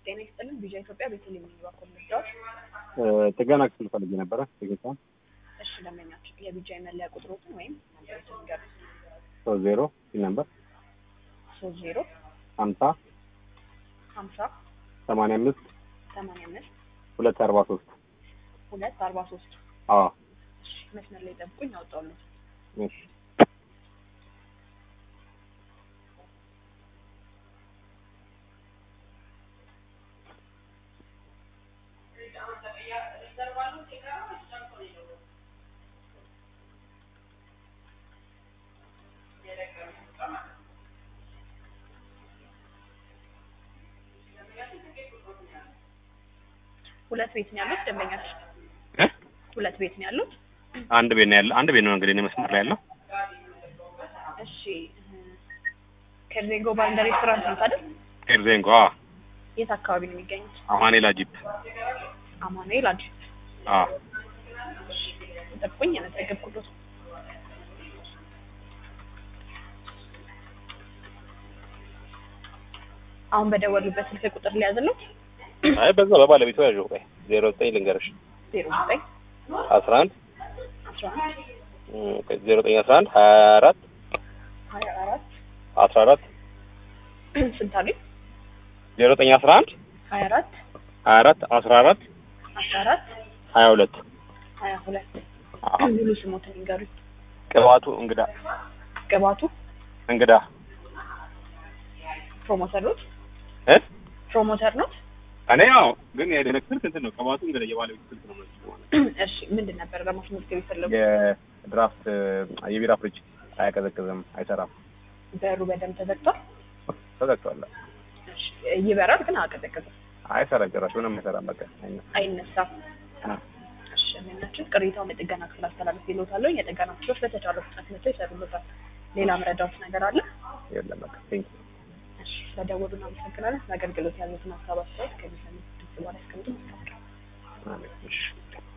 ጤና ይስጥልን። ቪዥን ኢትዮጵያ ቤተልሔም የሚባ ኮምርዳዎች ጥገና ክፍል ፈልጌ ነበረ። ጥቂቷን እሺ፣ ደንበኛችን የቪጃይ መለያ ቁጥሮትን ወይም ነምበሮችን ንገሩ። ሶስት ዜሮ ሲል ነበር ሶስት ዜሮ ሀምሳ ሀምሳ ሰማንያ አምስት ሰማንያ አምስት ሁለት አርባ ሶስት ሁለት አርባ ሶስት አዎ እሺ፣ መስመር ላይ ጠብቁኝ፣ አውጣሉት። እሺ ሁለት ቤት ነው ያሉት ደንበኛችን? እ? ሁለት ቤት ነው ያሉት? አንድ ቤት ነው ያለ አንድ ቤት ነው እንግዲህ እኔ መስመር ላይ ያለው እሺ ከዜጎ ባንዳ ሬስቶራንት ነው አይደል? ኤርዜንጎ አዎ የት አካባቢ ነው የሚገኙት? አማኔላ ጂፕ አማኑኤል አዲስ አዎ ጠብቁኝ፣ ያመዘገብኩት አሁን በደወሉበት ስልክ ቁጥር ሊያዝሉት አይ በዛ በባለቤቱ ያዥው ቆይ ዜሮ ዘጠኝ ልንገርሽ ዜሮ ዘጠኝ አስራ አንድ አስራ አንድ ዜሮ ዘጠኝ አስራ አንድ ሀያ አራት ሀያ አራት አስራ አራት ስንት አሉኝ? ዜሮ ዘጠኝ አስራ አንድ ሀያ አራት ሀያ አራት አስራ አራት አስራ አራት ሀያ ሁለት ሀያ ሁለት አዎ ሙሉ ስሞትን ይንገሩኝ። ቅባቱ እንግዳ ቅባቱ እንግዳ ፕሮሞተር ኖት? እ ፕሮሞተር ኖት? እኔ ያው ግን የደነክ ስልክ እንትን ነው ቅባቱ እንግዳ የባለቤቱ ስልክ ነው ማለት እሺ ምንድን ነበር ለማስመዝገብ የፈለጉ? የድራፍት የቢራ ፍሪጅ አያቀዘቅዝም አይሰራም በሩ በደንብ ተዘግቷል። ተዘግቷል እሺ ይበራል ግን አቀዘቅዝም፣ አይሰራም ጭራሽ ምንም አይሰራም በቃ አይነ- አይነሳም። አ- እሺ ምናችን ቅሬታውን የጥገና ክፍል አስተላለፍ ይሎታለሁ። የጥገና ክፍሎች በተቻለ ፍጥነት መጥተው ይሰሩበታል። ሌላ መረዳት ነገር አለ? የለም በቃ ቴንክ እሺ ስለደወሉ እናመሰግናለን። ለአገልግሎት ያሉትን ሀሳብ አስተያየት ከሚሰሙት ድምጽ በኋላ ያስቀምጡ። ማስታወቂያ አሜን እሺ